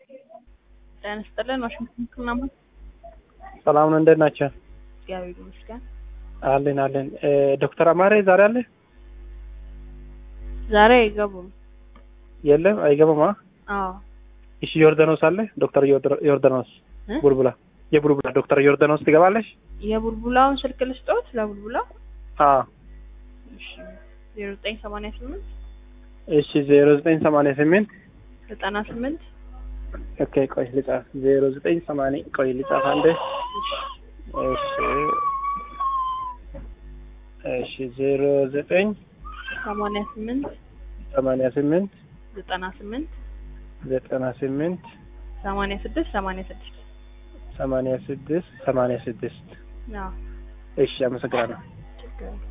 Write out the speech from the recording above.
ጤና ይስጥልን። ዋሽንግተን ክናማ ሰላም ነው። እንዴት ናቸው? እግዚአብሔር ይመስገን። አለን አለን። ዶክተር አማሬ ዛሬ አለ? ዛሬ አይገቡም። የለም አይገባም። አዎ እሺ ዮርዳኖስ አለ? ዶክተር ዮርዳ- ዮርዳኖስ እ? ቡልቡላ የቡልቡላ ዶክተር ዮርዳኖስ ትገባለሽ? የቡልቡላውን ስልክ ልስጦት ለቡልቡላ አዎ እሺ ዜሮ ዘጠኝ ሰማንያ ስምንት እሺ ዜሮ ዘጠኝ ሰማንያ ስምንት ዘጠና ስምንት ኦኬ ቆይ ልጻፍ ዜሮ ዘጠኝ ሰማንያ ቆይ ልጻፍ አንዴ እሺ እሺ ዜሮ ዘጠኝ ሰማንያ ስምንት ሰማንያ ስምንት ዘጠና ስምንት ዘጠና ስምንት ሰማንያ ስድስት ሰማንያ ስድስት ሰማንያ ስድስት ሰማንያ ስድስት አዎ እሺ አመሰግናለሁ። ችግር የለም።